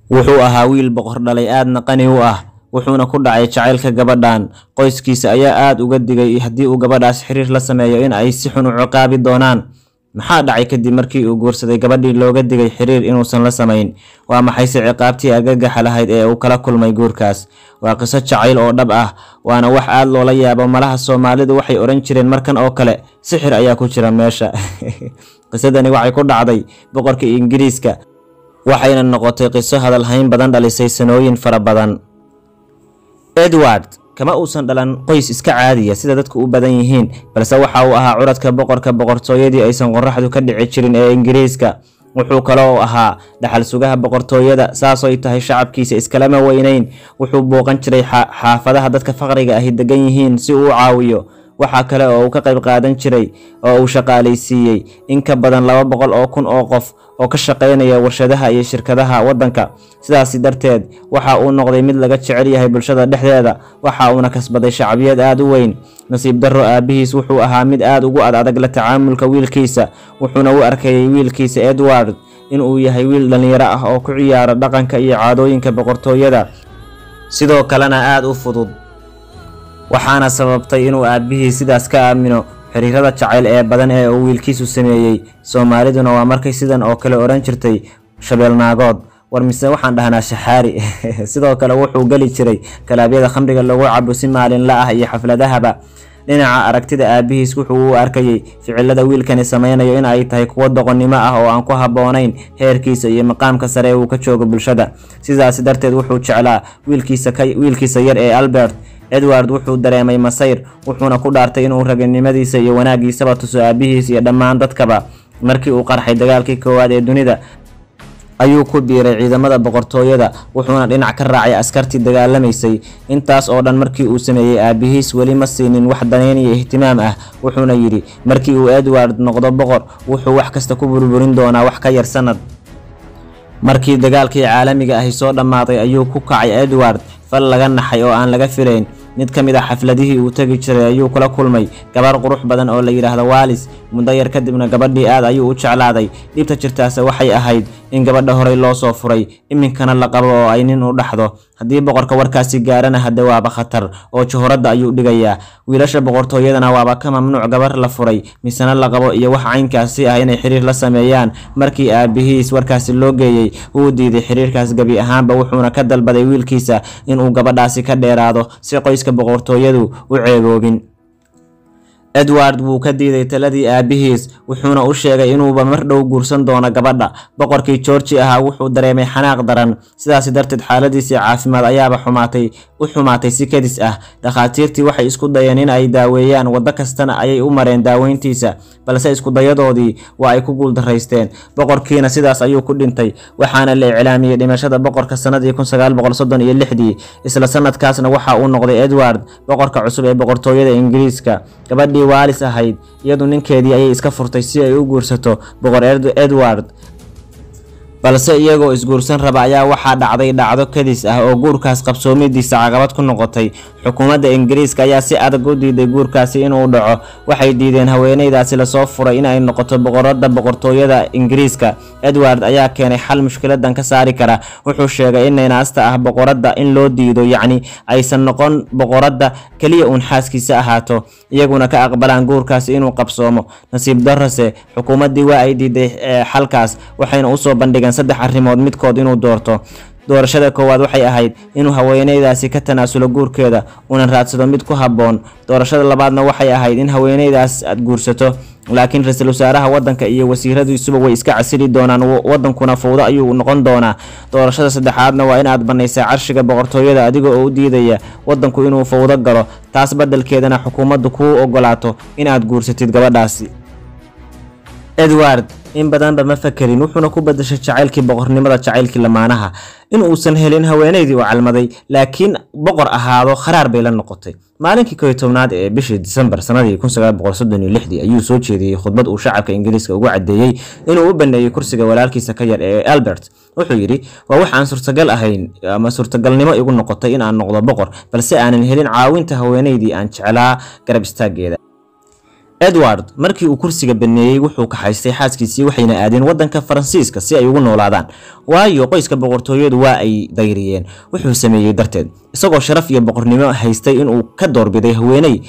wuxuu ahaa wiil boqor dhalay aadna qani u ah wuxuuna ku dhacay jacaylka gabadhan qoyskiisa ayaa aad uga digay haddii uu gabadhaas xiriir la sameeyo in ay si xun u ciqaabi doonaan maxaa dhacay kadib markii uu guursaday gabadhii looga digay xiriir inuusan la samayn waa maxayse ciqaabtii agagaxa lahayd ee uu kala kulmay guurkaas waa qiso jacayl oo dhab ah waana wax aad loola yaabo malaha soomaalidu waxay odhan jireen markan oo kale sixir ayaa ku jira meesha qisadani waxay ku dhacday boqorka ingiriiska waxayna noqotay qiso hadalhayn badan dhalisay sanooyin fara badan edward kama uusan dhalan qoys iska caadiya sida dadku u badan yihiin balse waxa uu ahaa curadka boqorka boqortooyadii aysan qoraxdu ka dhici jirin ee ingiriiska wuxuu kaloo ahaa dhaxal sugaha boqortooyada saasoy tahay shacabkiisa iskalama weynayn wuxuu booqan jiray xaafadaha dadka faqriga ahi degan yihiin si uu u caawiyo waxaa kale oo uu ka qayb qaadan jiray oo uu shaqaalaysiiyey in ka badan laba boqol oo kun oo qof oo ka shaqaynaya warshadaha iyo shirkadaha waddanka sidaasi darteed waxa uu noqday mid laga jecel yahay bulshada dhexdeeda waxa uuna kasbaday shacbiyad aad u weyn nasiib darro aabihiis wuxuu ahaa mid aad ugu ad adag la tacaamulka wiilkiisa wuxuuna u arkayay wiilkiisa edward inuu yahay wiil dhallinyaro ah oo ku ciyaara dhaqanka iyo caadooyinka boqortooyada sidoo kalena aad u fudud waxaana sababtay inuu aabihii sidaas ka aamino xiriirada jacayl ee badan ee uu wiilkiisu sameeyey soomaaliduna waa markay sidan oo kale odhan jirtay shabeelnaagood war mise waxaan dhahnaa shaxaari sidoo kale wuxuu geli jiray kalaabyada khamriga lagu cabo si maalinla ah iyo xafladahaba dhinaca aragtida aabihiis wuxuu u arkayey ficilada wiilkani sameynayo in ay tahay kuwo doqonnimo ah oo aan ku habboonayn heerkiisa iyo maqaamka sare ee uu ka joogo bulshada sidaasi darteed wuxuu jeclaa wiilkiisa yar ee albert edward wuxuu dareemay masayr wuxuuna ku dhaartay inuu raganimadiisa iyo wanaagiisaba tuso aabihiis iyo dhammaan dadkaba markii uu qarxay dagaalkii koowaad ee dunida ayuu ku biiray ciidamada boqortooyada wuxuuna dhinac ka raacay askartii dagaalamaysay intaas oo dhan markii uu sameeyey aabihiis weli ma siinin wax danayn iyo ihtimaam ah wuxuuna yidhi markii uu edward noqdo boqor wuxuu wax kasta ku burburin doonaa wax ka yar sanad markii dagaalkii caalamiga ahi soo dhammaaday ayuu ku kacay edward fal laga naxay oo aan laga filayn mid ka mid a xafladihii uu tegi jiray ayuu kula kulmay gabarh qurux badan oo la yidhaahdo waalis muddo yar kadibna gabadhii aad ayuu u jeclaaday dhibta jirtaase waxay ahayd in gabadha horey loo soo furay iminkana la qabo oo ay nin u dhaxdo haddii boqorka warkaasi gaarana hadde waaba khatar oo juhuradda ayuu dhigayaa wiilasha boqortooyadana waaba ka mamnuuc gabar la furay misena la qabo iyo wax caynkaasi ah inay xiriir la sameeyaan markii aabihiis warkaasi loo geeyey wuu diiday xiriirkaas gebi ahaanba wuxuuna ka dalbaday wiilkiisa inuu gabadhaasi ka dheeraado si qoyska boqortooyadu u ceegoobin edward wuu ka diiday taladii aabihiis wuxuuna u sheegay inuuba mar dhow guursan doono gabadha boqorkii georgi ahaa wuxuu dareemay xanaaq daran sidaasi darteed xaaladiisii caafimaad ayaaba xumaatay u xumaatay si kadis ah dhakhaatiirtii waxay isku dayeen in ay daaweeyaan waddo kastana ayay u mareen daaweyntiisa balse iskudayadoodii waa ay ku guuldaraysteen boqorkiina sidaas ayuu ku dhintay waxaana la iclaamiyey dhimashada boqorka sannadii kun sagaal boqol soddon iyo lixdii isla sanadkaasna waxa uu noqday edward boqorka cusub ee boqortooyada ingiriiska gabadhii waalis ahayd iyadu ninkeedii ayay iska furtay si ay u guursato boqor edward balse iyagoo isguursan raba ayaa waxaa dhacday dhacdo kadis ah oo guurkaas qabsoomidiisa caqabad ku noqotay xukuumadda ingiriiska ayaa si adag u diiday guurkaasi inuu dhaco waxay diideen haweeneydaasi lasoo furay in ay noqoto boqorada boqortooyada ingiriiska edward ayaa keenay xal mushkiladan ka saari kara wuxuu sheegay in naynaasta ah boqoradda in loo diido yacni aysan noqon boqoradda keliya uun xaaskiisa ahaato iyaguna ka aqbalaan guurkaasi inuu qabsoomo nasiib darase xukuumaddii waa ay diiday xalkaas waxayna usoo bandhigeen saddex arrimood midkood inuu doorto doorashada koowaad waxay ahayd inuu haweeneydaasi ka tanaasulo guurkeeda una raadsado mid ku habboon doorashada labaadna waxay ahayd in haweeneydaas aad guursato laakiin ra-iisul wasaaraha waddanka iyo wasiiradiisuba way iska casili doonaan waddankuna fowdo ayuu noqon doonaa doorashada saddexaadna waa inaad banaysaa carshiga boqortooyada adiga oo u diidaya waddanku inuu fowdo galo taas beddelkeedana xukuumaddu kuu ogolaato inaad guursatid gabadhaasi edward in badanba ma fakerin wuxuuna ku badashay jacaylkii boqornimada jacaylkii lamaanaha in uusan helin haweeneydii u calmaday laakiin boqor ahaado kharaar bay la noqotay maalinkii koy tobnaad ee bishii disembar sanadii kun sagaal boqol soddon iyo lixdii ayuu soo jeediyey khudbad uu shacabka ingiriiska ugu caddeeyey inuu u baneeyey kursiga walaalkiisa ka yar ee albert wuxuu yidhi waa wax aan suurtagal ahayn ama suurtagalnimo igu noqotay in aan noqdo boqor balse aanan helin caawinta haweeneydii aan jeclaa garab istaageeda edward markii uu kursiga baneeyey wuxuu kaxaystay xaaskiisii waxayna aadeen waddanka faransiiska si ay ugu noolaadaan waayo qoyska boqortooyadu waa ay dayriyeen wuxuu sameeyey darteed isagoo sharaf iyo boqornimo haystay inuu ka doorbiday haweeney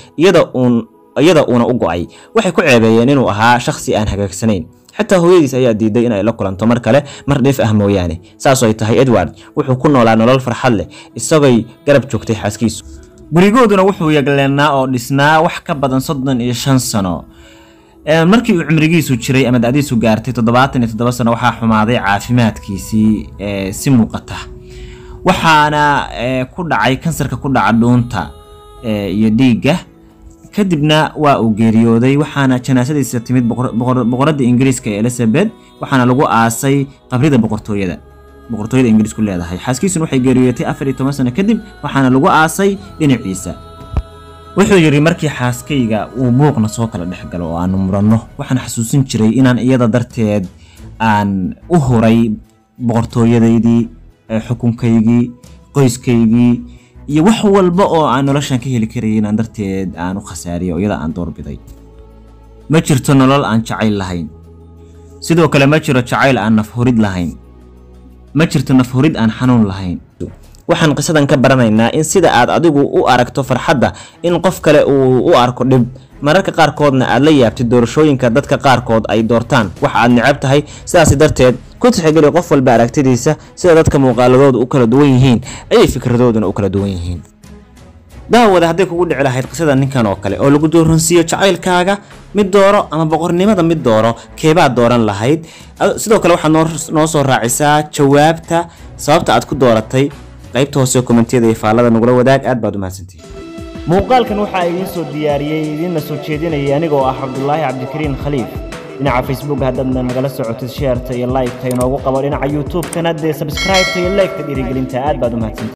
iyada uuna u go-ay waxay ku ceebeeyeen inuu ahaa shakhsi aan hagaagsanayn xataa hooyadiis ayaa diiday in ay la kulanto mar kale mar dhiif ah mooyaane saasoo ay tahay edward wuxuu ku noolaa nolol farxad leh isagooy garab joogtay xaaskiisu gurigooduna wuxuu yagleenaa oo dhisnaa wax ka badan soddon iyo shan sano markii uu cimrigiisu jiray ama da'diisu gaartay toddobaatan iyo toddoba sano waxaa xumaaday caafimaadkiisii si muuqata waxaana ku dhacay kansarka ku dhaca dhuunta iyo dhiigga kadibna waa uu geeriyooday waxaana janaasadiisa timid boqoradda ingiriiska ee elizabeth waxaana lagu aasay qabrida boqortooyada boqortooyada ingiriisku leedahay xaaskiisuna waxay geeriyootay afar iyo toban sano kadib waxaana lagu aasay dhinaciisa wuxuu yidhi markii xaaskayga uu buuqna soo kala dhex galo oo aanu muranno waxaan xasuusin jiray inaan iyada darteed aan u huray boqortooyadaydii xukunkaygii qoyskaygii iyo wax walba oo aan noloshan ka heli karayay inaan darteed aan u khasaariyo oo iyada aan doorbiday ma jirto nolol aan jacayl lahayn sidoo kale ma jiro jacayl aan nafhurid lahayn ma jirto nafhurid aan xanuun lahayn waxaan qisadan ka baranaynaa in sida aad adigu u aragto farxadda in qof kale uu u arko dhib mararka qaarkoodna aad la yaabtid doorashooyinka dadka qaarkood ay doortaan wax aad necab tahay sidaas darteed ku tixgeli qof walba aragtidiisa sida dadka muuqaaladoodu u kala duwan yihiin ayay fikradooduna u kala duwan yihiin daawada hadday kugu dhici lahayd qisada ninkan oo kale oo lagu dooransiiyo jacaylkaaga mid dooro ama boqornimada mid dooro keebaad dooran lahayd sidoo kale waxaad noo soo raacisaa jawaabta sababta aad ku dooratay qaybta hoose kommentiyada iyo faallada nagula wadaag aad baad u mahadsantihi muuqaalkan waxaa idiin soo diyaariyey idiinna soo jeedinayay anigoo ah cabdulaahi cabdikariin khaliif dhinaca facebook haddaadna nagala socotid sheerta iyo laygta inoogu qabo dhinaca youtube-kana dee sabskraibta iyo laygta dhiirigelinta aad baad u mahadsantihi